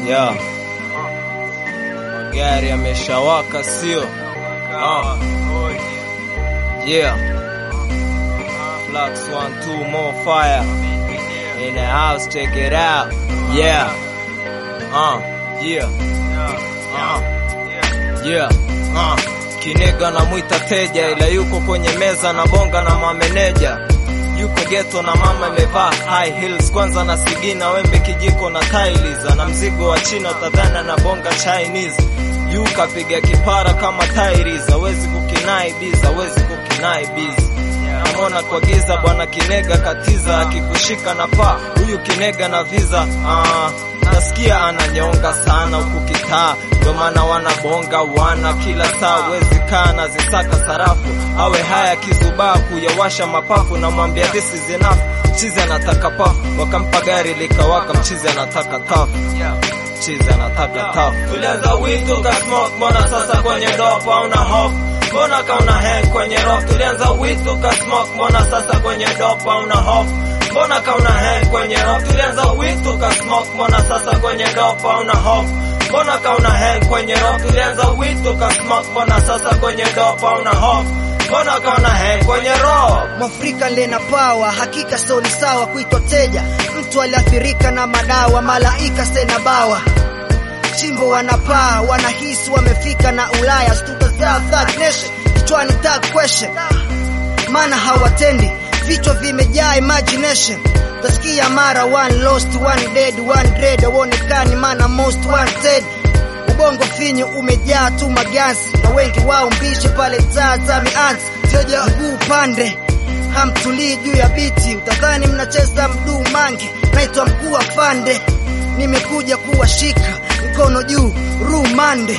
Yeah. Magari yameshawaka sio? Ah. Yeah. Flux one two more fire. In the house, check it out. Yeah. Uh. Yeah. Uh. Yeah. Uh. Kinega namwita teja ila yuko kwenye meza na bonga na mameneja yuko geto na mama imevaa high heels kwanza na sigina wembe kijiko na tiles na mzigo wa china tadhana na bonga Chinese yu kapiga kipara kama tairis hawezi kukinai biz hawezi kukinai biz namona kwa giza bwana kinega katiza akikushika na paa huyu kinega na visa ah, nasikia ananyonga sana huku kitaa ndo maana wanabonga wana kila saa wezi kaa na zisaka sarafu awe haya kizubaa kuyawasha mapafu namwambia this is enough mchizi anataka pafu wakampa gari likawaka mchizi anataka tafu mchizi anataka tafu tulianza witu ka smoke mbona sasa kwenye dopa una hofu mbona kauna hang kwenye rock tulianza witu ka smoke mbona sasa kwenye dopa una hofu mbona kauna hang kwenye rock tulianza witu ka smoke mbona sasa kwenye dopa una hofu mbona kauna hang kwenye rock tulianza witu ka smoke mbona sasa kwenye dopa una hofu mbona kauna hang kwenye rock Mwafrika lena pawa, hakika sio ni sawa kuitwa teja. Mtu aliathirika na madawa, malaika sena bawa. Chimbo wanapaa, wanahisi wamefika na Ulaya, stuka za third nation, kichwani tag question, maana hawatendi, vichwa vimejaa imagination. Tasikia mara one lost, one dead, one dread, hauonekani maana most wanted. Ubongo finyu umejaa tu magansi na wengi wao mbishi pale taa za mianzi, teja mguu pande hamtulii juu ya biti, utadhani mnacheza mduu mange. Naitwa mkuu wa fande, nimekuja kuwashika mkono juu, rumande.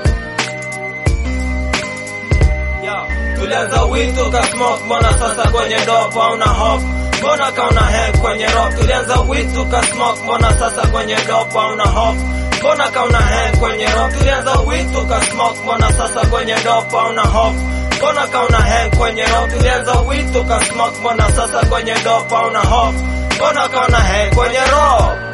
Yo, tulianza witu ka smoke mbona sasa kwenye dopa una hofu mbona kauna hang kwenye rock tulianza witu ka smoke mbona sasa kwenye dopa una hofu mbona kauna hang kwenye rock tulianza witu ka smoke mbona sasa kwenye dopa una hofu mbona kauna hang kwenye rock tulianza witu ka smoke mbona sasa kwenye dopa una hofu mbona kauna hang kwenye rock